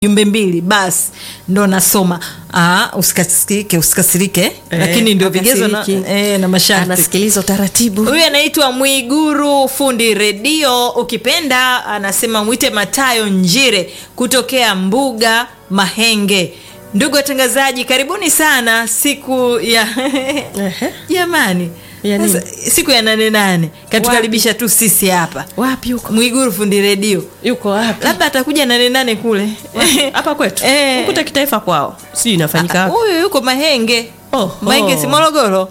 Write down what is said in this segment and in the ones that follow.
jumbe mbili basi ndo nasoma ah, usikasirike usikasirike Eh, lakini ndio vigezo na, hakasiriki. eh, na masharti anasikiliza utaratibu huyu anaitwa mwiguru fundi redio ukipenda anasema mwite matayo njire kutokea mbuga mahenge ndugu watangazaji karibuni sana siku ya Ehe. jamani Ya nini? Sasa, siku ya nane nane katukaribisha tu sisi hapa wapi huko mwiguru fundi redio yuko wapi labda atakuja nane nane kule hapa kwetu Eh. ukuta kitaifa kwao sijui inafanyika wapi huyu yuko mahenge Oh, mahenge oh. si morogoro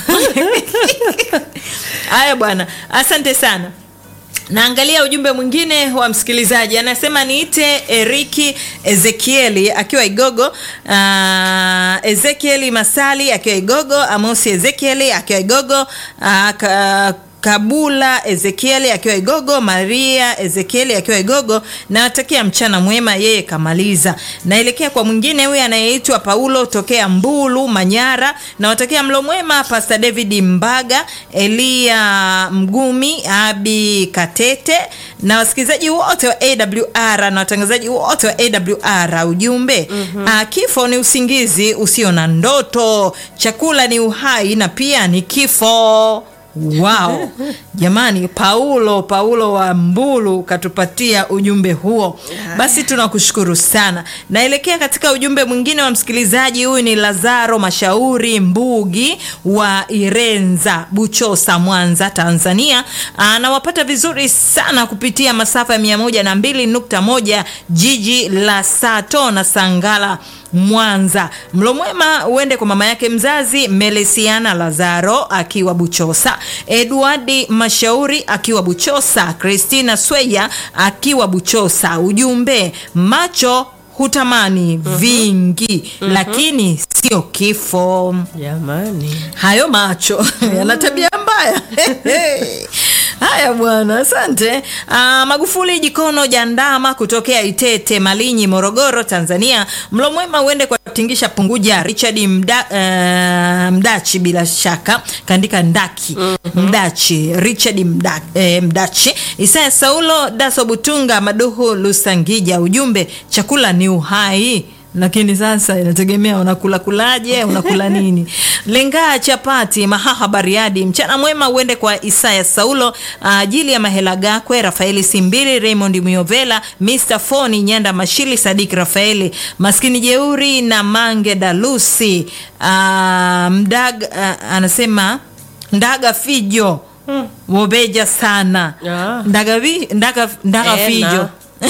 haya bwana asante sana naangalia ujumbe mwingine wa msikilizaji anasema niite eriki ezekieli akiwa igogo uh, ezekieli masali akiwa igogo amosi ezekieli akiwa igogo uh, ka, kabula ezekieli akiwa igogo maria ezekieli akiwa igogo nawatakia mchana mwema yeye kamaliza naelekea kwa mwingine huyu anayeitwa paulo tokea mbulu manyara nawatakia mlo mwema pasta david mbaga elia mgumi abi katete na wasikilizaji wote wa awr na watangazaji wote wa awr ujumbe mm-hmm. kifo ni usingizi usio na ndoto chakula ni uhai na pia ni kifo Wow. Jamani, Paulo Paulo wa Mbulu katupatia ujumbe huo. Basi tunakushukuru sana. Naelekea katika ujumbe mwingine wa msikilizaji. Huyu ni Lazaro Mashauri Mbugi wa Irenza, Buchosa, Mwanza, Tanzania. Anawapata vizuri sana kupitia masafa ya 102.1 jiji la Sato na Sangala Mwanza. Mlo mwema uende kwa mama yake mzazi Melesiana Lazaro akiwa Buchosa, Edwardi Mashauri akiwa Buchosa, Christina Sweya akiwa Buchosa. Ujumbe, macho hutamani vingi lakini sio kifo. jamani Hayo macho yana tabia mbaya. Haya bwana, asante. Ah, Magufuli Jikono Jandama kutokea Itete Malinyi, Morogoro, Tanzania. Mlo mwema uende kwa Tingisha Punguja, Richard Mda, eh, Mdachi, bila shaka kaandika Ndaki Mdachi, Richard Mda, eh, Mdachi, Isaya Saulo Daso Butunga Maduhu Lusangija. Ujumbe, chakula ni uhai lakini sasa inategemea unakula kulaje unakula nini lengaa chapati mahaha bariadi mchana mwema uende kwa isaya saulo ajili ya mahela gakwe rafaeli simbili raymond miovela mr foni nyanda mashili sadik rafaeli maskini jeuri na mange dalusi ah, mdag ah, anasema ndaga fijo wobeja sana Ah. ndaga, vi, ndaga, ndaga Ena. fijo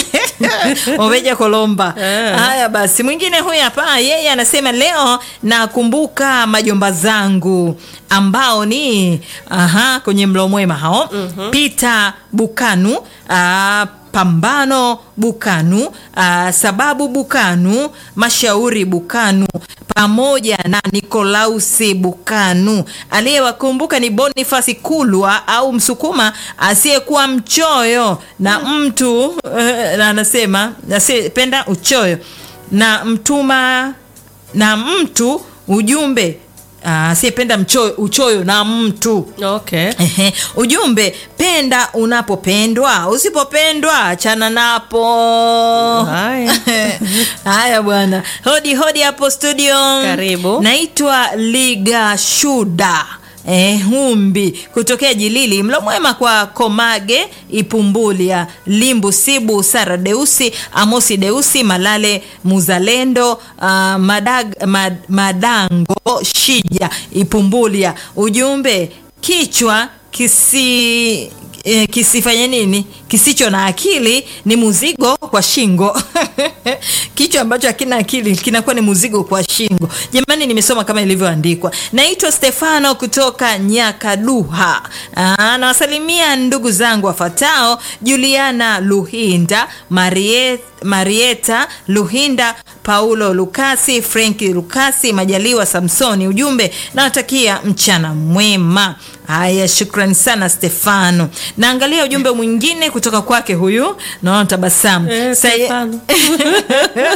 oveja kolomba Eh. haya basi mwingine huyu hapa yeye anasema leo nakumbuka majomba zangu ambao ni aha, kwenye mlo mwema hao mm-hmm. peter bukanu ah, pambano bukanu ah, sababu bukanu mashauri bukanu pamoja na nikolausi bukanu aliyewakumbuka ni bonifasi kulwa au msukuma asiyekuwa mchoyo na mtu eh, na anasema asiyependa uchoyo na mtuma na mtu ujumbe ah, asiyependa mchoyo uchoyo na mtu okay Ehe, ujumbe penda unapopendwa usipopendwa achana napo Haya. haya bwana hodi hodi hapo studio Karibu. naitwa liga shuda Eh, humbi kutokea jilili mlo mwema kwa komage ipumbulia limbu sibu sara deusi amosi deusi malale muzalendo uh, madag, mad, madango shija ipumbulia ujumbe kichwa kisi eh, kisifanye nini kisicho na akili ni muzigo kwa shingo kichwa ambacho hakina akili kinakuwa ni muzigo kwa shingo jamani nimesoma kama ilivyoandikwa naitwa stefano kutoka nyakaduha Aa, nawasalimia ndugu zangu wafatao juliana luhinda Marie, marieta luhinda paulo lukasi frenki lukasi majaliwa samsoni ujumbe nawatakia mchana mwema haya shukrani sana stefano naangalia ujumbe mwingine kutoka kwake huyu naona tabasamu Eh, Sa- Stefano.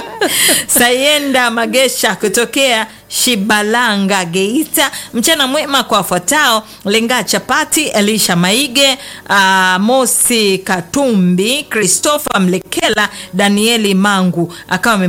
Sayenda Magesha kutokea Shibalanga Geita. Mchana mwema kwa wafuatao: Lenga Chapati, Elisha Maige, uh, Mosi Katumbi, Christopher Mlekela, Danieli Mangu akawa